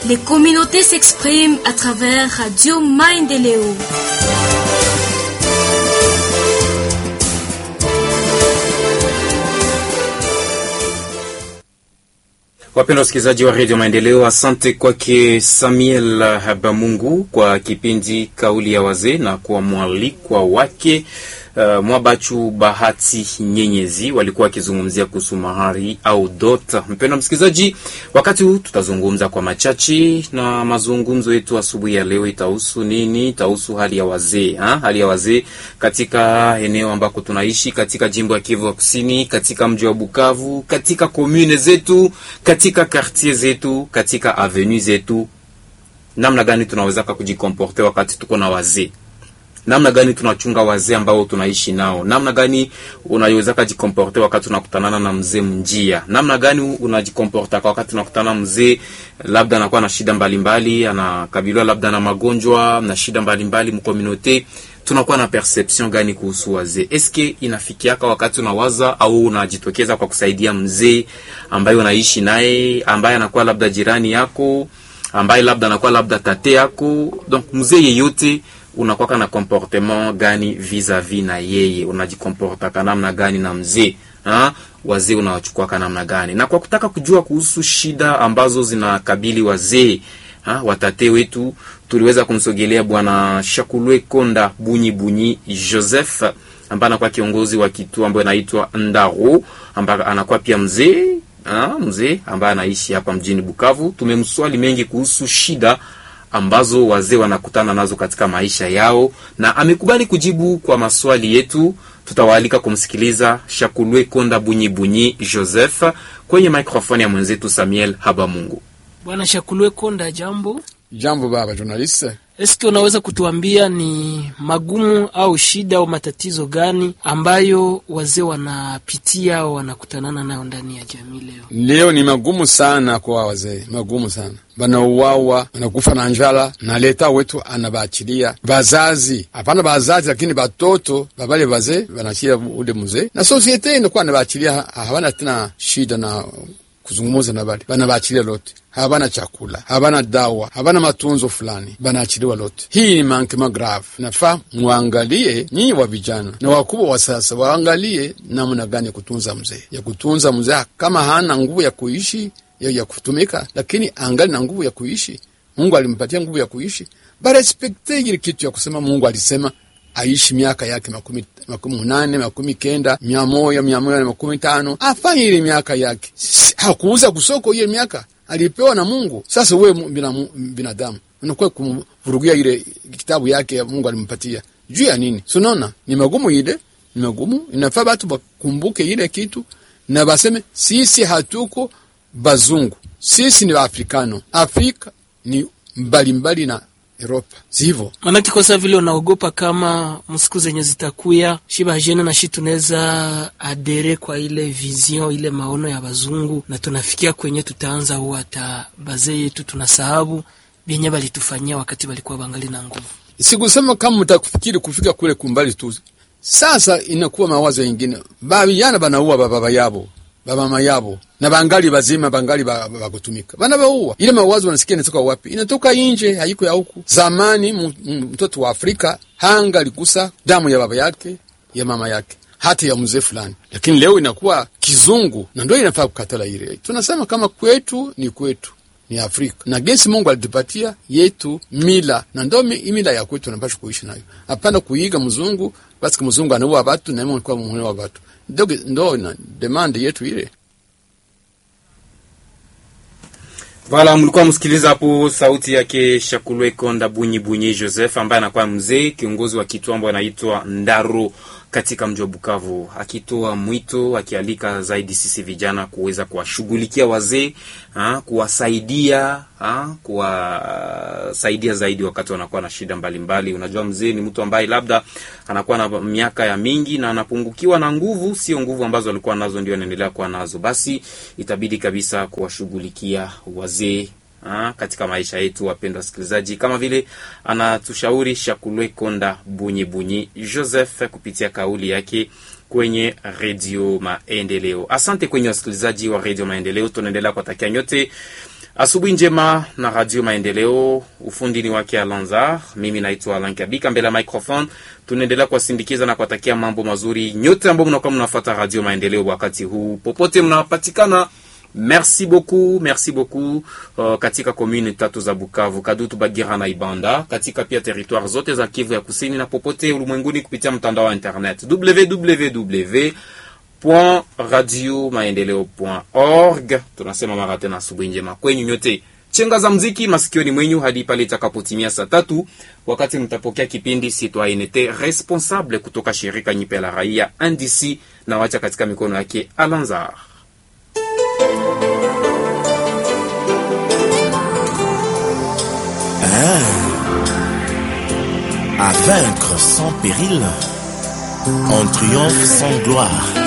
Les communautés s'expriment à travers Radio Maendeleo. Wapenda wasikilizaji wa redio Maendeleo, asante kwake Samuel Habamungu kwa kipindi kauli ya wazee na kwa mwalikwa wake uh, Mwabachu Bahati Nyenyezi walikuwa wakizungumzia kuhusu mahari au dot. Mpendwa msikilizaji, wakati huu tutazungumza kwa machache, na mazungumzo yetu asubuhi ya leo itahusu nini? Itahusu hali ya wazee ha? hali ya wazee katika eneo ambako tunaishi katika jimbo ya Kivu ya Kusini, katika mji wa Bukavu, katika komune zetu, katika quartier zetu, katika avenue zetu, namna gani tunaweza kujikomporte wakati tuko na wazee namna gani tunachunga wazee ambao tunaishi nao, namna gani unaweza kujikomporte wakati unakutanana na mzee mnjia, namna gani unajikomporta wakati unakutana mzee labda anakuwa na shida mbalimbali, anakabiliwa labda na magonjwa na shida mbalimbali mkomunote, tunakuwa na perception gani kuhusu wazee? Eske inafikiaka wakati unawaza au unajitokeza kwa kusaidia mzee ambaye unaishi naye, ambaye anakuwa labda jirani yako, ambaye labda anakuwa labda tate yako, donc mzee yeyote unakwaka na comportement gani vis-a-vis na yeye, unajikomportaka namna gani na mzee ha? Wazee unawachukuaka namna gani? Na kwa kutaka kujua kuhusu shida ambazo zinakabili wazee ha? Watate wetu tuliweza kumsogelea bwana Shakulwe Konda Bunyi Bunyi Joseph ambaye anakuwa kiongozi wa kituo ambayo inaitwa Ndaro, ambaye anakuwa pia mzee ha? mzee ambaye anaishi hapa mjini Bukavu. Tumemswali mengi kuhusu shida ambazo wazee wanakutana nazo katika maisha yao, na amekubali kujibu kwa maswali yetu. Tutawaalika kumsikiliza Shakulwe Konda Bunyi Bunyi Joseph kwenye microphone ya mwenzetu Samuel Habamungu. Bwana Shakulwe Konda, jambo. Jambo baba journaliste. Eske unaweza kutuambia ni magumu au shida au matatizo gani ambayo wazee wanapitia au wanakutanana nayo ndani ya jamii leo? Leo ni magumu sana kwa wazee, magumu sana, banauawa, banakufa na njala, na leta wetu anabaachilia bazazi, hapana bazazi, lakini batoto babale bazee banachia ule mzee, na sosiete inakuwa anabaachilia, hawana tena shida na kuzungumuza na bali banabaachilia lote, habana chakula, habana dawa, habana matunzo fulani, banaachiliwa lote. Hii ni mankema grave. Nafaa mwangalie nyinyi wa vijana na wakubwa wa sasa, waangalie namna gani ya kutunza mzee, ya kutunza mzee kama hana nguvu ya kuishi ya, ya kutumika, lakini angali na nguvu ya kuishi. Mungu alimpatia nguvu ya kuishi, barespekte ile kitu ya kusema Mungu alisema aishi miaka yake makumi makumi munane makumi kenda mia moja mia moja na makumi tano afanye ile miaka yake. Hakuuza kusoko ile miaka alipewa na Mungu. Sasa wewe binadamu unakuwa kumvurugia ile kitabu yake ya Mungu alimpatia juu ya nini? Sunaona ni magumu, ile ni magumu. Inafaa batu bakumbuke ile kitu na baseme sisi hatuko bazungu, sisi ni Waafrikano. Afrika ni mbalimbali na Europa zivo manake kwa saa vile unaogopa kama msiku zenye zitakuya shiba jene na shi tunaweza adere kwa ile vision ile maono ya bazungu, na tunafikia kwenye tutaanza huwa hata bazee yetu tunasahabu vyenye balitufanyia wakati balikuwa bangali na nguvu. Sikusema kama mtakufikiri kufika kule kumbali tu. Sasa inakuwa mawazo yengine, babiyana banaua bababa yabo bamama yabo na bangali bazima bangali bakutumika bana bauwa. Ile mawazo wanasikia inatoka wapi? Inatoka inje, haiko ya huku. Zamani mtoto wa Afrika hanga alikusa damu ya baba yake ya mama yake hata ya mzee fulani, lakini leo inakuwa kizungu, na ndio inafaa kukatala ile. Tunasema kama kwetu ni kwetu ni Afrika na gensi Mungu alitupatia yetu mila na ndo mila ya kwetu, napasha kuishi nayo, hapana kuiga mzungu. Basi mzungu anaua watu na mimi kwa muone watu ndo, ndo na demand yetu ile. Voilà, mlikuwa msikiliza hapo sauti yake Shakulwe Konda Bunyi Bunyi Joseph ambaye anakuwa mzee kiongozi wa kituo ambayo anaitwa Ndaro katika mji wa Bukavu, akitoa mwito akialika zaidi sisi vijana kuweza kuwashughulikia wazee, kuwasaidia, kuwasaidia zaidi wakati wanakuwa na shida mbalimbali. Unajua, mzee ni mtu ambaye labda anakuwa na miaka ya mingi na anapungukiwa na nguvu, sio nguvu ambazo alikuwa nazo ndio anaendelea kuwa nazo, basi itabidi kabisa kuwashughulikia wazee Ha, katika maisha yetu wapendwa wasikilizaji, kama vile anatushauri Shakulwe Konda Bunyi Bunyi Joseph kupitia kauli yake kwenye Redio Maendeleo. Asante kwenye wasikilizaji wa Redio Maendeleo, tunaendelea kuwatakia nyote Asubuhi njema na Radio Maendeleo, ufundi ni wake Alanzar. Mimi naitwa Alan Kabika, mbele ya microphone tunaendelea kuwasindikiza na kuwatakia mambo mazuri nyote ambao mnakuwa mnafuata Radio Maendeleo wakati huu popote mnapatikana. Merci beaucoup, merci beaucoup uh, katika komune tatu za Bukavu, Kadutu, Bagira na Ibanda, katika pia territoire zote za Kivu ya Kusini na popote ulimwenguni kupitia mtandao wa internet www radio maendeleo org. Tunasema mara tena asubuhi njema kwenyu nyote, chenga za mziki masikioni mwenyu hadi pale itakapotimia saa tatu, wakati mtapokea kipindi Citoyenneté Responsable kutoka shirika nyipe la raia NDC, na wacha katika mikono yake Alanzar. À vaincre sans péril, on triomphe sans gloire.